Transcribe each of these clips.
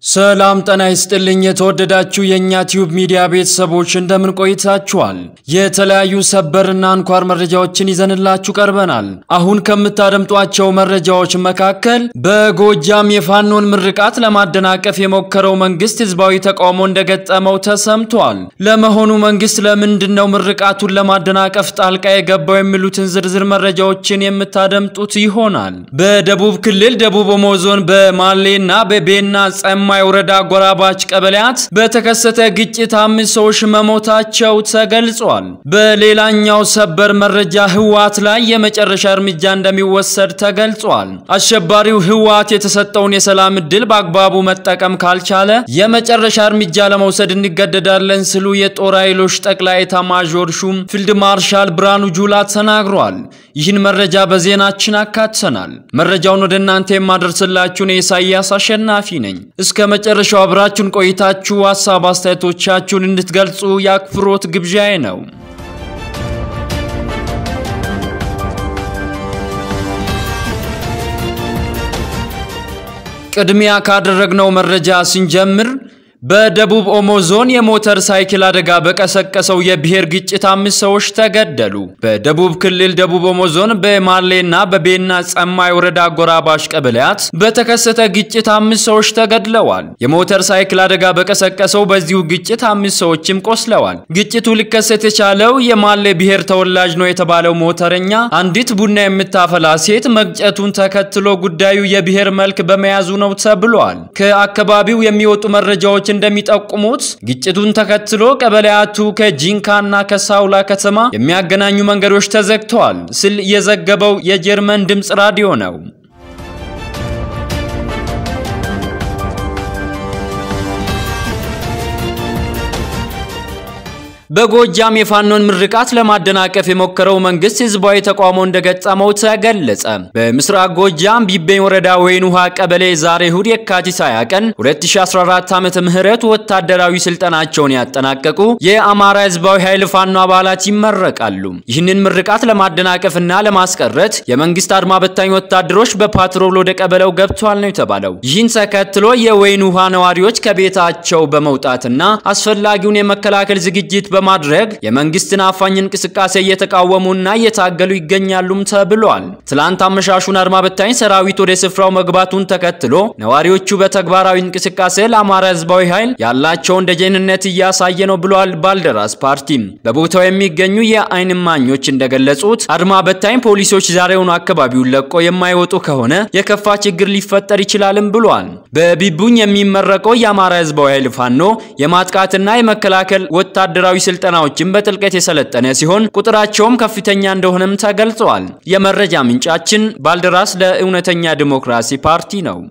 ሰላም ጤና ይስጥልኝ። የተወደዳችሁ የእኛ ቲዩብ ሚዲያ ቤተሰቦች እንደምን ቆይታችኋል? የተለያዩ ሰበርና አንኳር መረጃዎችን ይዘንላችሁ ቀርበናል። አሁን ከምታደምጧቸው መረጃዎች መካከል በጎጃም የፋኖን ምርቃት ለማደናቀፍ የሞከረው መንግስት ህዝባዊ ተቃውሞ እንደገጠመው ተሰምቷል። ለመሆኑ መንግስት ለምንድን ነው ምርቃቱን ለማደናቀፍ ጣልቃ የገባው? የሚሉትን ዝርዝር መረጃዎችን የምታደምጡት ይሆናል። በደቡብ ክልል ደቡብ ኦሞ ዞን በማሌና በቤና ጸማ የወረዳ አጎራባች ቀበሌያት በተከሰተ ግጭት አምስት ሰዎች መሞታቸው ተገልጿል። በሌላኛው ሰበር መረጃ ህወሓት ላይ የመጨረሻ እርምጃ እንደሚወሰድ ተገልጿል። አሸባሪው ህወሓት የተሰጠውን የሰላም ዕድል በአግባቡ መጠቀም ካልቻለ የመጨረሻ እርምጃ ለመውሰድ እንገደዳለን ሲሉ የጦር ኃይሎች ጠቅላይ ኤታማዦር ሹም ፊልድ ማርሻል ብርሃኑ ጁላ ተናግሯል። ይህን መረጃ በዜናችን አካተናል። መረጃውን ወደ እናንተ የማደርስላችሁን የኢሳያስ አሸናፊ ነኝ። እስከ መጨረሻው አብራችሁን ቆይታችሁ ሀሳብ አስተያየቶቻችሁን እንድትገልጹ የአክብሮት ግብዣዬ ነው። ቅድሚያ ካደረግነው መረጃ ስንጀምር በደቡብ ኦሞ ዞን የሞተር ሳይክል አደጋ በቀሰቀሰው የብሔር ግጭት አምስት ሰዎች ተገደሉ። በደቡብ ክልል ደቡብ ኦሞ ዞን በማሌና በቤና ጸማይ ወረዳ አጎራባሽ ቀበሌያት በተከሰተ ግጭት አምስት ሰዎች ተገድለዋል። የሞተር ሳይክል አደጋ በቀሰቀሰው በዚሁ ግጭት አምስት ሰዎችም ቆስለዋል። ግጭቱ ሊከሰት የቻለው የማሌ ብሔር ተወላጅ ነው የተባለው ሞተረኛ አንዲት ቡና የምታፈላ ሴት መግጨቱን ተከትሎ ጉዳዩ የብሔር መልክ በመያዙ ነው ተብሏል። ከአካባቢው የሚወጡ መረጃዎች እንደሚጠቁሙት ግጭቱን ተከትሎ ቀበሌያቱ ከጂንካና ከሳውላ ከተማ የሚያገናኙ መንገዶች ተዘግተዋል ሲል የዘገበው የጀርመን ድምፅ ራዲዮ ነው። በጎጃም የፋኖን ምርቃት ለማደናቀፍ የሞከረው መንግስት ህዝባዊ ተቃውሞ እንደገጠመው ተገለጸ። በምስራቅ ጎጃም ቢቤኝ ወረዳ ወይን ውሃ ቀበሌ ዛሬ እሁድ የካቲት 20 ቀን 2014 ዓመተ ምህረት ወታደራዊ ስልጠናቸውን ያጠናቀቁ የአማራ ህዝባዊ ኃይል ፋኖ አባላት ይመረቃሉ። ይህንን ምርቃት ለማደናቀፍና ለማስቀረት የመንግስት አድማ በታኝ ወታደሮች በፓትሮል ወደ ቀበሌው ገብተዋል ነው የተባለው። ይህን ተከትሎ የወይን ውሃ ነዋሪዎች ከቤታቸው በመውጣትና አስፈላጊውን የመከላከል ዝግጅት በማድረግ የመንግስትን አፋኝ እንቅስቃሴ እየተቃወሙና እየታገሉ ይገኛሉም ተብሏል። ትላንት አመሻሹን አድማ በታኝ ሰራዊት ወደ ስፍራው መግባቱን ተከትሎ ነዋሪዎቹ በተግባራዊ እንቅስቃሴ ለአማራ ህዝባዊ ኃይል ያላቸውን ደጀንነት እያሳየ ነው ብሏል። ባልደራስ ፓርቲ በቦታው የሚገኙ የአይን እማኞች እንደገለጹት አድማ በታኝ ፖሊሶች ዛሬውኑ አካባቢውን ለቆ የማይወጡ ከሆነ የከፋ ችግር ሊፈጠር ይችላልም ብሏል። በቢቡኝ የሚመረቀው የአማራ ህዝባዊ ኃይል ፋኖ የማጥቃትና የመከላከል ወታደራዊ ስልጠናዎችን በጥልቀት የሰለጠነ ሲሆን ቁጥራቸውም ከፍተኛ እንደሆነም ተገልጸዋል። የመረጃ ምንጫችን ባልደራስ ለእውነተኛ ዲሞክራሲ ፓርቲ ነው።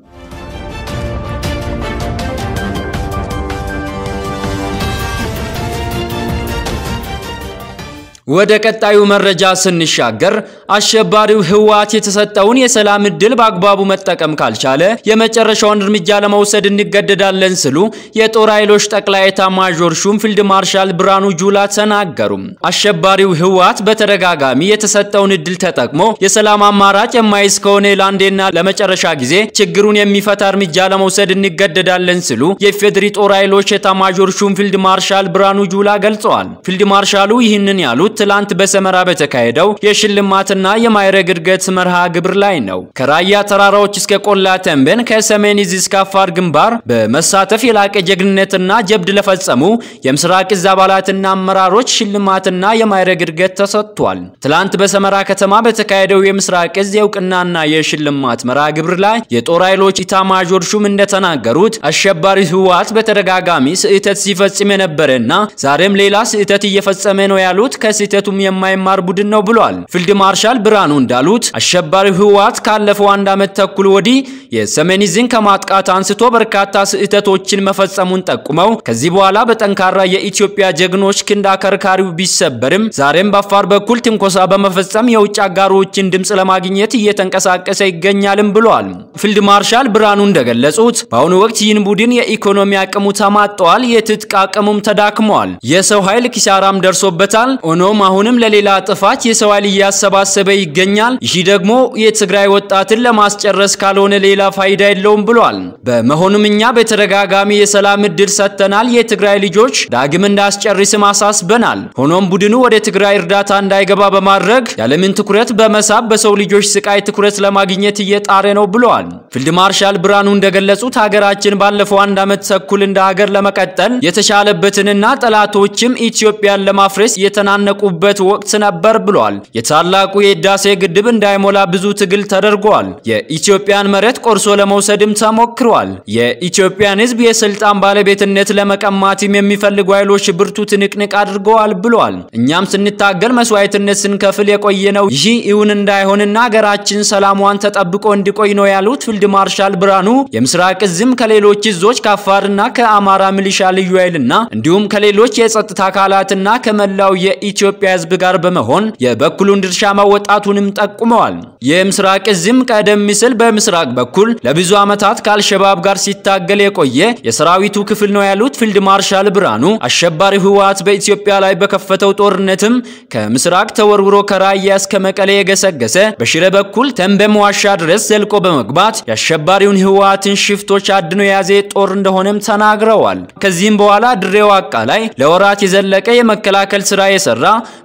ወደ ቀጣዩ መረጃ ስንሻገር አሸባሪው ህወሓት የተሰጠውን የሰላም ዕድል በአግባቡ መጠቀም ካልቻለ የመጨረሻውን እርምጃ ለመውሰድ እንገደዳለን ሲሉ የጦር ኃይሎች ጠቅላይ ኤታማዦር ሹም ፊልድ ማርሻል ብርሃኑ ጁላ ተናገሩ። አሸባሪው ህወሓት በተደጋጋሚ የተሰጠውን ዕድል ተጠቅሞ የሰላም አማራጭ የማይዝ ከሆነ ለአንዴና ለመጨረሻ ጊዜ ችግሩን የሚፈታ እርምጃ ለመውሰድ እንገደዳለን ሲሉ የፌድሪ ጦር ኃይሎች ኤታማዦር ሹም ፊልድ ማርሻል ብርሃኑ ጁላ ገልጸዋል። ፊልድ ማርሻሉ ይህንን ያሉት ትላንት በሰመራ በተካሄደው የሽልማትና የማዕረግ እድገት መርሃ ግብር ላይ ነው። ከራያ ተራራዎች እስከ ቆላ ተንቤን፣ ከሰሜን ዕዝ እስከ አፋር ግንባር በመሳተፍ የላቀ ጀግንነትና ጀብድ ለፈጸሙ የምስራቅ ዕዝ አባላትና አመራሮች ሽልማትና የማዕረግ እድገት ተሰጥቷል። ትላንት በሰመራ ከተማ በተካሄደው የምስራቅ ዕዝ የእውቅናና የሽልማት መርሃ ግብር ላይ የጦር ኃይሎች ኢታማዦር ሹም እንደተናገሩት አሸባሪ ህወሓት በተደጋጋሚ ስህተት ሲፈጽም የነበረና ዛሬም ሌላ ስህተት እየፈጸመ ነው ያሉት ስህተቱም የማይማር ቡድን ነው ብሏል። ፊልድ ማርሻል ብርሃኑ እንዳሉት አሸባሪው ህወሓት ካለፈው አንድ ዓመት ተኩል ወዲህ የሰሜን ዕዝን ከማጥቃት አንስቶ በርካታ ስህተቶችን መፈጸሙን ጠቁመው ከዚህ በኋላ በጠንካራ የኢትዮጵያ ጀግኖች ክንድ አከርካሪው ቢሰበርም ዛሬም በአፋር በኩል ትንኮሳ በመፈጸም የውጭ አጋሮችን ድምፅ ለማግኘት እየተንቀሳቀሰ ይገኛልም ብሏል። ፊልድ ማርሻል ብርሃኑ እንደገለጹት በአሁኑ ወቅት ይህን ቡድን የኢኮኖሚ አቅሙ ተማጠዋል፣ የትጥቅ አቅሙም ተዳክመዋል፣ የሰው ኃይል ኪሳራም ደርሶበታል። ሆኖም አሁንም ለሌላ ጥፋት የሰው ኃይል እያሰባሰበ ይገኛል። ይህ ደግሞ የትግራይ ወጣትን ለማስጨረስ ካልሆነ ሌላ ሌላ ፋይዳ የለውም ብሏል። በመሆኑም እኛ በተደጋጋሚ የሰላም እድል ሰጥተናል። የትግራይ ልጆች ዳግም እንዳስጨርስም አሳስበናል። ሆኖም ቡድኑ ወደ ትግራይ እርዳታ እንዳይገባ በማድረግ ያለምን ትኩረት በመሳብ በሰው ልጆች ስቃይ ትኩረት ለማግኘት እየጣረ ነው ብለዋል። ፊልድ ማርሻል ብርሃኑ እንደገለጹት ሀገራችን ባለፈው አንድ ዓመት ተኩል እንደ ሀገር ለመቀጠል የተቻለበትንና ጠላቶችም ኢትዮጵያን ለማፍረስ የተናነቁበት ወቅት ነበር ብለዋል። የታላቁ የህዳሴ ግድብ እንዳይሞላ ብዙ ትግል ተደርጓል። የኢትዮጵያን መሬት ቆርሶ ለመውሰድም ተሞክሯል። የኢትዮጵያን ህዝብ የስልጣን ባለቤትነት ለመቀማትም የሚፈልጉ ኃይሎች ብርቱ ትንቅንቅ አድርገዋል ብለዋል። እኛም ስንታገል መስዋዕትነት ስንከፍል የቆየነው ይህ እውን እንዳይሆንና ሀገራችን ሰላሟን ተጠብቆ እንዲቆይ ነው ያሉት ፊልድ ማርሻል ብርሃኑ የምስራቅ እዝም ከሌሎች እዞች ከአፋርና ከአማራ ሚሊሻ ልዩ ኃይልና እንዲሁም ከሌሎች የጸጥታ አካላትና ከመላው የኢትዮጵያ ህዝብ ጋር በመሆን የበኩሉን ድርሻ መወጣቱንም ጠቁመዋል። የምስራቅ እዝም ቀደም ሲል በምስራቅ በኩል ለብዙ ዓመታት ከአልሸባብ ጋር ሲታገል የቆየ የሰራዊቱ ክፍል ነው ያሉት ፊልድ ማርሻል ብርሃኑ አሸባሪው ህወሓት በኢትዮጵያ ላይ በከፈተው ጦርነትም ከምስራቅ ተወርውሮ ከራያ እስከ መቀሌ የገሰገሰ በሽረ በኩል ተንበም ዋሻ ድረስ ዘልቆ በመግባት የአሸባሪውን ህወሓትን ሽፍቶች አድኖ የያዘ ጦር እንደሆነም ተናግረዋል። ከዚህም በኋላ ድሬ ዋቃ ላይ ለወራት የዘለቀ የመከላከል ስራ የሰራ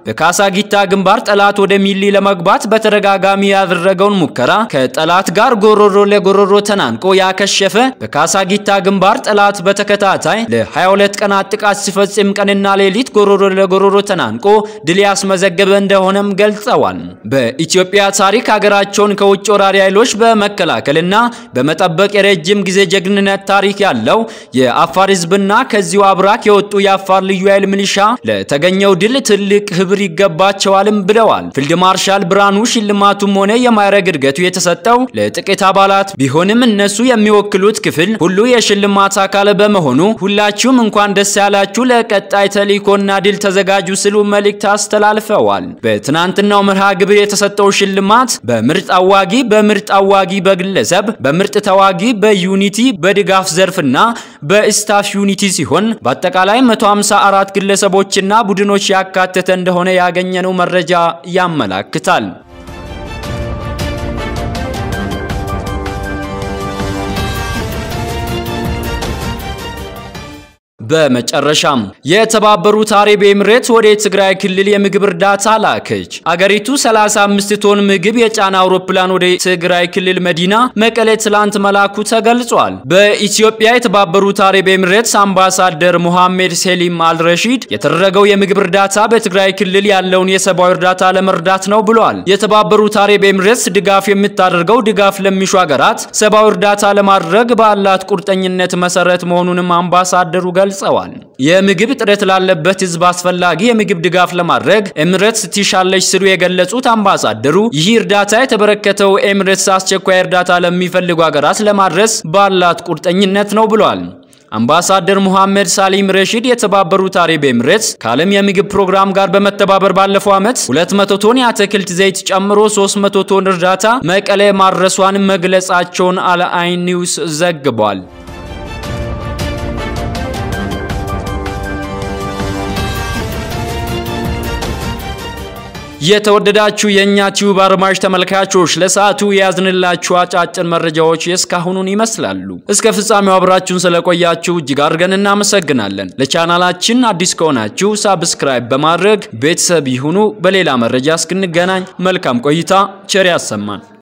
በካሳጊታ ግንባር ጠላት ወደ ሚሊ ለመግባት በተደጋጋሚ ያደረገውን ሙከራ ከጠላት ጋር ጎሮሮ ለጎሮሮ ተናንቆ ያከሸፈ በካሳጊታ ግንባር ጠላት በተከታታይ ለ22 ቀናት ጥቃት ሲፈጽም ቀንና ሌሊት ጎሮሮ ለጎሮሮ ተናንቆ ድል ያስመዘገበ እንደሆነም ገልጸዋል። በኢትዮጵያ ታሪክ ሀገራቸውን ከውጭ ወራሪ ኃይሎች በመከላከልና በመጠበቅ የረጅም ጊዜ ጀግንነት ታሪክ ያለው የአፋር ህዝብና ከዚሁ አብራክ የወጡ የአፋር ልዩ ኃይል ሚሊሻ ለተገኘው ድል ትልቅ ክብር ይገባቸዋልም ብለዋል። ፊልድ ማርሻል ብርሃኑ ሽልማቱም ሆነ የማዕረግ እድገቱ የተሰጠው ለጥቂት አባላት ቢሆንም እነሱ የሚወክሉት ክፍል ሁሉ የሽልማት አካል በመሆኑ ሁላችሁም እንኳን ደስ ያላችሁ፣ ለቀጣይ ተልዕኮና ድል ተዘጋጁ ሲሉ መልእክት አስተላልፈዋል። በትናንትናው መርሃ ግብር የተሰጠው ሽልማት በምርጥ አዋጊ፣ በምርጥ አዋጊ በግለሰብ፣ በምርጥ ተዋጊ፣ በዩኒቲ በድጋፍ ዘርፍና በስታፍ ዩኒቲ ሲሆን በአጠቃላይ 154 ግለሰቦችና ቡድኖች ያካተተ እንደሆነ ያገኘነው መረጃ ያመላክታል። በመጨረሻም የተባበሩት አረብ ኤምሬት ወደ ትግራይ ክልል የምግብ እርዳታ ላከች። አገሪቱ 35 ቶን ምግብ የጫነ አውሮፕላን ወደ ትግራይ ክልል መዲና መቀሌ ትላንት መላኩ ተገልጿል። በኢትዮጵያ የተባበሩት አረብ ኤምሬትስ አምባሳደር ሙሐሜድ ሴሊም አልረሺድ የተደረገው የምግብ እርዳታ በትግራይ ክልል ያለውን የሰብአዊ እርዳታ ለመርዳት ነው ብሏል። የተባበሩት አረብ ኤምሬትስ ድጋፍ የምታደርገው ድጋፍ ለሚሹ ሀገራት ሰብአዊ እርዳታ ለማድረግ ባላት ቁርጠኝነት መሰረት መሆኑንም አምባሳደሩ ገልጸዋል። የምግብ እጥረት ላለበት ሕዝብ አስፈላጊ የምግብ ድጋፍ ለማድረግ ኤምሬትስ ትሻለች ሲሉ የገለጹት አምባሳደሩ ይህ እርዳታ የተበረከተው ኤምሬትስ አስቸኳይ እርዳታ ለሚፈልጉ ሀገራት ለማድረስ ባላት ቁርጠኝነት ነው ብሏል። አምባሳደር ሙሐመድ ሳሊም ረሺድ የተባበሩት አረብ ኤምሬትስ ከዓለም የምግብ ፕሮግራም ጋር በመተባበር ባለፈው ዓመት 200 ቶን የአትክልት ዘይት ጨምሮ 300 ቶን እርዳታ መቀሌ ማድረሷን መግለጻቸውን አልአይን ኒውስ ዘግቧል። የተወደዳችሁ የእኛ ቲዩብ አድማጭ ተመልካቾች ለሰዓቱ የያዝንላችሁ አጫጭር መረጃዎች የእስካሁኑን ይመስላሉ። እስከ ፍጻሜው አብራችሁን ስለቆያችሁ እጅግ አድርገን እናመሰግናለን። ለቻናላችን አዲስ ከሆናችሁ ሳብስክራይብ በማድረግ ቤተሰብ ይሁኑ። በሌላ መረጃ እስክንገናኝ መልካም ቆይታ፣ ቸር ያሰማን።